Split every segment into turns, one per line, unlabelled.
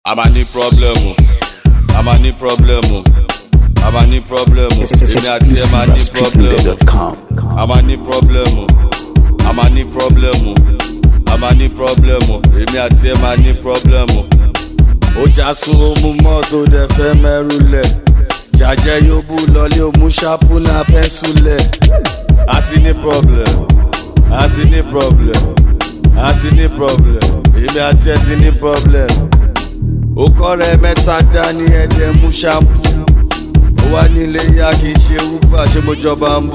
a máa ní pọ́blẹ́mù a máa ní pọ́blẹ́mù a máa ní pọ́blẹ́mù èmi àti ẹ máa ní pọ́blẹ́mù
Exclusive.com.
a máa ní pọ́blẹ́mù a máa ní pọ́blẹ́mù a máa ní pọ́blẹ́mù èmi àti ẹ máa ní pọ́blẹ́mù. ó já sun omu mọ́tò dẹ̀ fẹ́ mẹ́rù lẹ̀ jàjẹ́ yóò bú lọlé òmú ṣápú náà pẹ́ńsù lẹ̀ a ti ní problem a ti ní problem a ti ní problem èmi àti ẹ ti ní problem. ó kọ́ rẹ mẹ́ta dání ẹ̀dẹ̀ mú ṣámpú ó wá nílé yá kì í ṣe uber ṣé mo jọba ń bù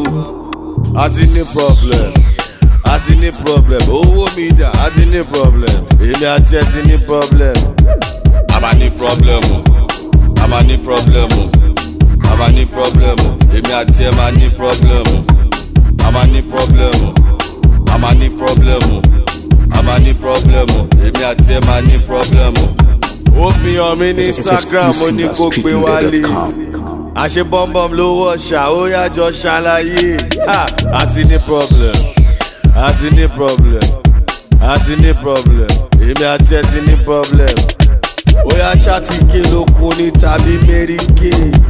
a ti ní problem a ti ní problem owó mi dà a ti ní problem èmi àti ẹ ti ní problem. a máa ní problem o a máa ní problem o a máa ní problem o èmi àti ẹ máa ní problem o a máa ní problem o a máa ní problem o a máa ní problem o èmi àti ẹ máa ní problem o. ó fi hàn mí ní instagram ó ní kó gbé wálé àṣẹ bọ́m̀bọ́m ló wọ̀ ṣá ó yájọ ṣàlàyé Ha! a ti ní problem a ti ní problem a ti ní problem èmi àti ẹ ti ní problem ó yá ṣàtìké lókun ní tàbí mẹ́ríkè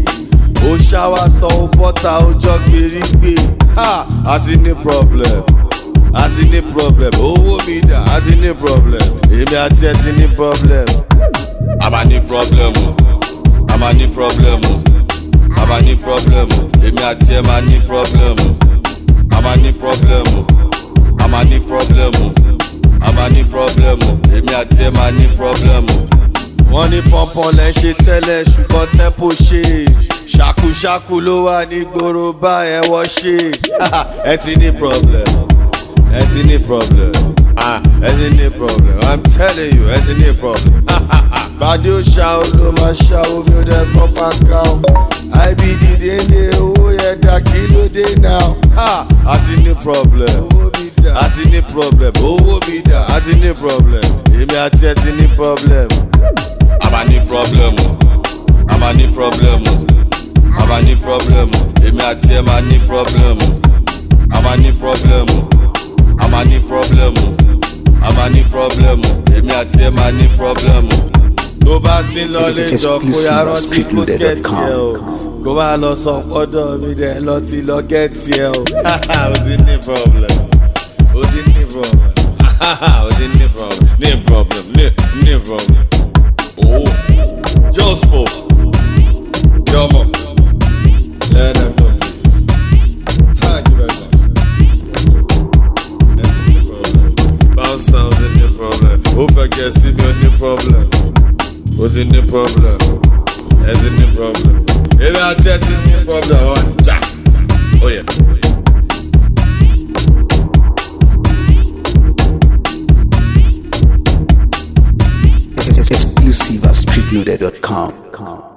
ó ṣáwá tán ó bọ́ta ó jọ gbèrígbè Ha! a ti ní problem a ti ní problem owó mi dà a ti ní problem èmi àti ẹ ti ní problem. a máa ní problem o a máa ní problem o a máa ní problem o èmi àti ẹ máa ní problem o a máa ní problem o a máa ní problem o a máa ní problem o èmi àti ẹ máa ní problem o. wọ́n ní pọ́npọ́n lẹ́ ṣe tẹ́lẹ̀ ṣùgbọ́n tẹ́pọ̀ ṣe ṣàkúṣàkú ló wà ní gbòòrò bá ẹ wọ́ ṣe ẹ ti ní problem ẹ ti ní problem ah ẹ ti ní problem i'm telling you ẹ ti ní problem. bàdé ó ṣá o ló máa ṣá omi ó dẹ gbọ́ pàkà o ibd dénde owó yẹn dá kí ló dé náà. a ti ní problem a ti ní problem owó mi dà a ti ní problem èmi àti ẹ ti ní problem. a máa ní problem o a máa ní problem o a máa ní problem o èmi àti ẹ máa ní problem o a máa ní problem o a máa ní problem o a máa ní problem o èmi àti ẹ máa ní problem o. tó bá ti ń lọ lé jọ kó yá rántí pósikẹ́tì ẹ o kó má lọ sọ pọ́dọ̀ mi dẹ̀ lọ ti lọ gẹ́tì ẹ o. o ti ní problem o ti ní problem o ti ní problem ní problem ní ní problem. Oh, Jospo, Jomo, let them know. Thank you very much. Bounce sounds in the problem. Ó fẹ́ kẹ́ sí mi ò ní problem. Ó ti ní problem. Ẹ ti ní problem. Èmi àti ẹ ti ní problem. Wọ́n jà. Ó yẹ.
Exclusive at streetloader.com.